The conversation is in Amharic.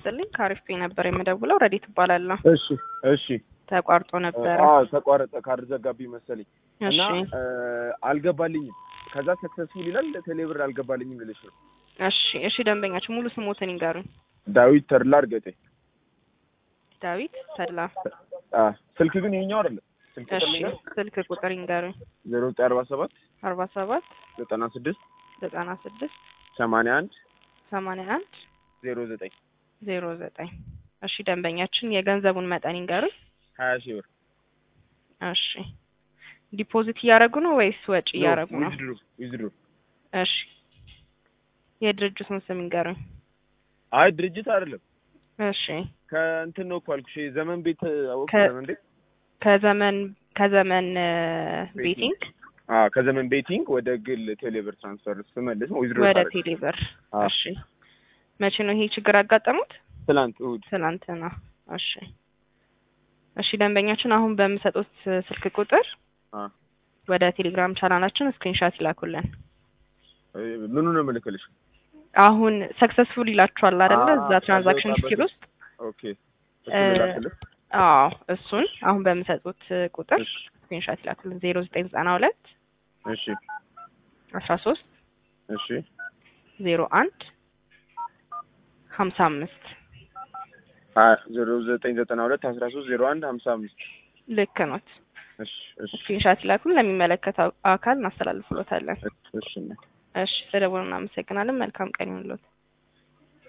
ይስጥልኝ። ከአሪፍ ፔ ነበር የምደውለው። ረዲት እባላለሁ። እሺ እሺ ተቋርጦ ነበረ። አዎ ተቋረጠ። ካርድ ዘጋቢ መሰለኝ እና እሺ አልገባልኝም። ከዛ ሰክሰስፉል ይላል ቴሌብር አልገባልኝም ልልሽ ነው። እሺ እሺ። ደንበኛችን ሙሉ ስሞትን ይንገሩኝ። ዳዊት ተድላ እርገጤ። ዳዊት ተድላ። አ ስልክ ግን ይሄኛው አይደለም። ስልክ እሺ ቁጥር ስልክ ቁጥር ይንገሩኝ። ዜሮ ዘጠኝ አርባ ሰባት አርባ ሰባት ዘጠና ስድስት ዘጠና ስድስት ሰማንያ አንድ ሰማንያ አንድ ዜሮ ዘጠኝ ዜሮ ዘጠኝ እሺ። ደንበኛችን የገንዘቡን መጠን ይንገሩኝ። ሀያ ሺህ ብር እሺ ዲፖዚት እያደረጉ ነው ወይስ ወጪ እያደረጉ ነው? ዊዝድሮ ዊዝድሮ። እሺ የድርጅቱን ስም ይንገሩኝ። አይ ድርጅት አይደለም እሺ ከእንትን ነው እኮ አልኩሽ። ዘመን ቤት አወቅ ከ- ዘመን ቤት ከዘመን ከዘመን ቤቲንግ አ ከዘመን ቤቲንግ ወደ ግል ቴሌብር ትራንስፈር ስመልስ ነው ዊዝድሮ ወደ ታደርግ። ቴሌብር። አዎ። እሺ መቼ ነው ይሄ ችግር ያጋጠሙት? ትላንት እሑድ ትናንትና። እሺ እሺ ደንበኛችን አሁን በምሰጡት ስልክ ቁጥር አ ወደ ቴሌግራም ቻናላችን ስክሪንሻት ይላኩልን። ምኑ ነው የምልክልሽ? አሁን ሰክሰስፉል ይላችኋል አይደለ? አዎ፣ እዛ ትራንዛክሽን ከዛ ሂስትሪ ውስጥ ኦኬ እ፣ እሱ ልላክልሽ? አዎ እሱን አሁን በምሰጡት ቁጥር እሺ ስክሪንሻት ይላኩልን። ዜሮ ዘጠኝ ዘጠና ሁለት እሺ አስራ ሶስት እሺ ዜሮ አንድ ሀምሳ አምስት ዜሮ ዘጠኝ ዘጠና ሁለት አስራ ሶስት ዜሮ አንድ ሀምሳ አምስት ልክ ኖት። እሺ እሺ ስክሪንሻት ይላኩልን። ለሚመለከተው አካል እናስተላልፍሎታለን። እሺ እሺ ስለደወሉ እናመሰግናለን። መልካም ቀን ይሁንልዎት።